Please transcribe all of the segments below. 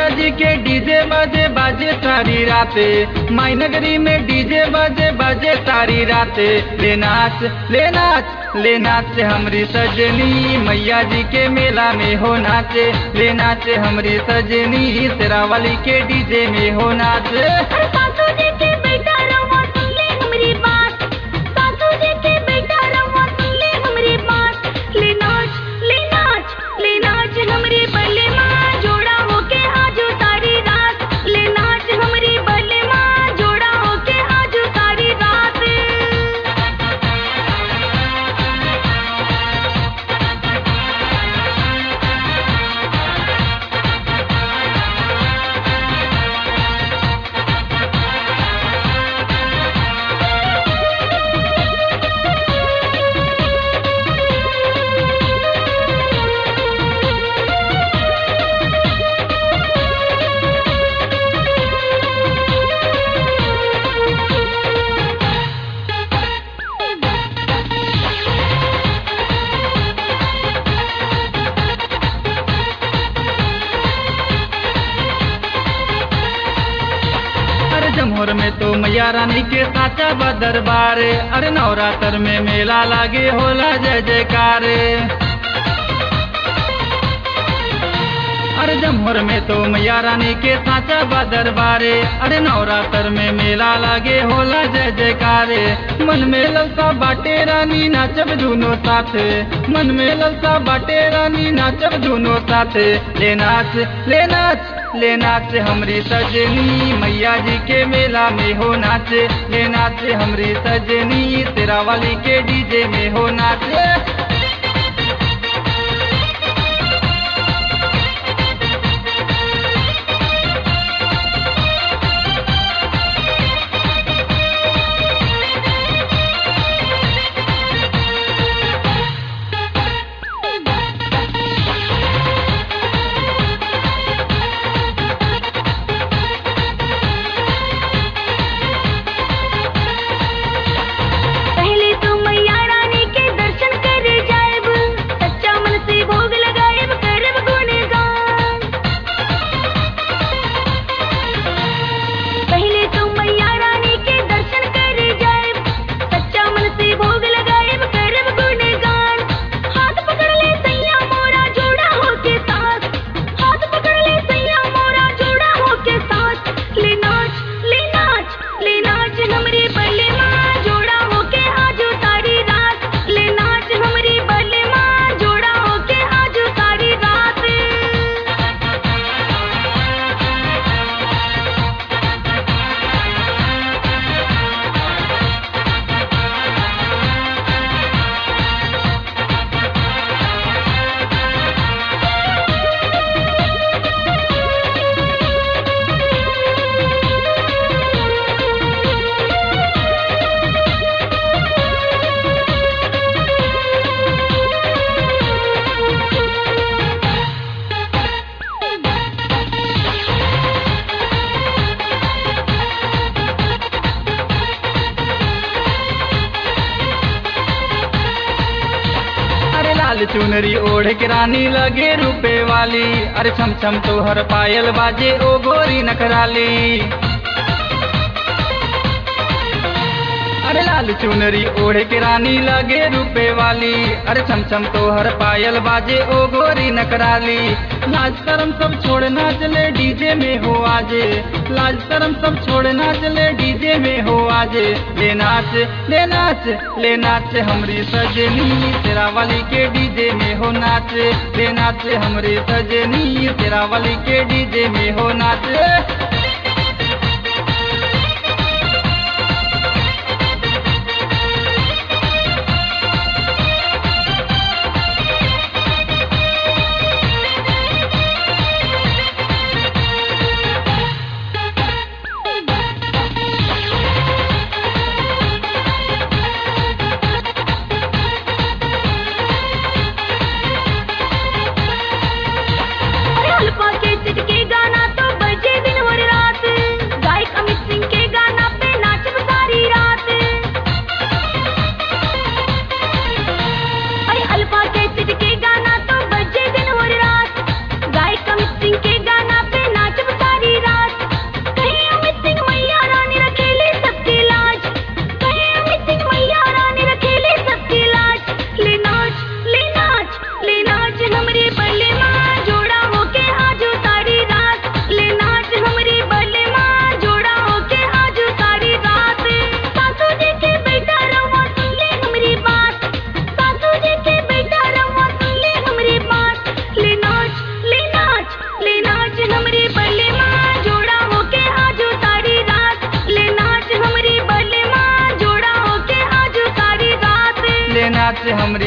मैया जी के डीजे बजे बाजे सारी राते माई नगरी में डीजे बजे बजे सारी राते ले नाच ले नाच ले नाच हमरी सजनी मैया जी के मेला में हो नाचे ले नाचे हमरी सजनी शेरावाली के डीजे में हो नाचे सासू जी के बेटा रवा सुन ले हमरी बात सासू जी के बेटा रवा सुन ले हमरी बात ले नाच ले नाच ले नाच हमरी बल्ले माँ जोड़ा होके आजो सारी रात ले नाच हमरी बल्ले माँ जोड़ा होके आजो सारी रात अरे जमोर में तो मैया रानी के साचा बा दरबार अरे नवरात्र में मेला लागे होला जय जयकार अरे जमोर में तो मैया रानी के साचा बा दरबारे अरे नवरात्र में मेला लागे होला जय जयकारे मन में ललसा बाटे रानी नाचब दोनों साथे मन में ललसा बाटे रानी नाचब दोनों साथे ले नाच ले नाच ले नाच हमरी सजनी मैया जी के मेला में हो नाचे ले नाच हमरी सजनी तेरा वाली के डीजे में हो नाचे पहले तो मैया रानी के दर्शन कर जाएब सच्चा मन से भोग लगाएब करब गुणगान पहले तो मैया रानी के दर्शन कर जाएब सच्चा मन से भोग लगाएब करब गुणगान हाथ पकड़ ले सैया मोरा जोड़ा होके साथ हाथ पकड़ ले सैया मोरा जोड़ा होके साथ ले नाच ले नाच ले नाच हमरी बल्ले माँ जोड़ा होके आजो सारी रात ले नाच हमरी बल्ले माँ जोड़ा होके आजो सारी रात अरे लाल चुनरी ओढ़ के रानी लगे रूपे वाली अरे छम छम तो हर पायल बाजे ओ गोरी नखराली अरे लाल चुनरी ओढ़ के रानी लगे रूपे वाली अरे छम छम तो हर पायल बाजे ओ गोरी नकराली लाज शरम सब छोड़ नाच ले डीजे में हो आजे लाज शरम सब छोड़ नाच ले डीजे में हो आजे ले नाच ले नाच ले नाच हमरी सजनी तेरा वाली के डीजे में हो नाच ले नाच हमरी सजनी तेरा वाली के डीजे में हो नाच अरे अल्पा के चिटके गाना तो बजे दिन और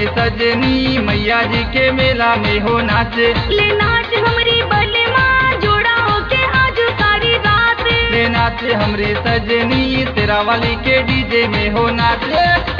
हमरी सजनी मैया जी के मेला में हो नाचे ले नाच हमरी बलमा जोड़ा होके आज सारी रात ले नाचे हमरी सजनी तेरा वाली के डीजे में हो नाचे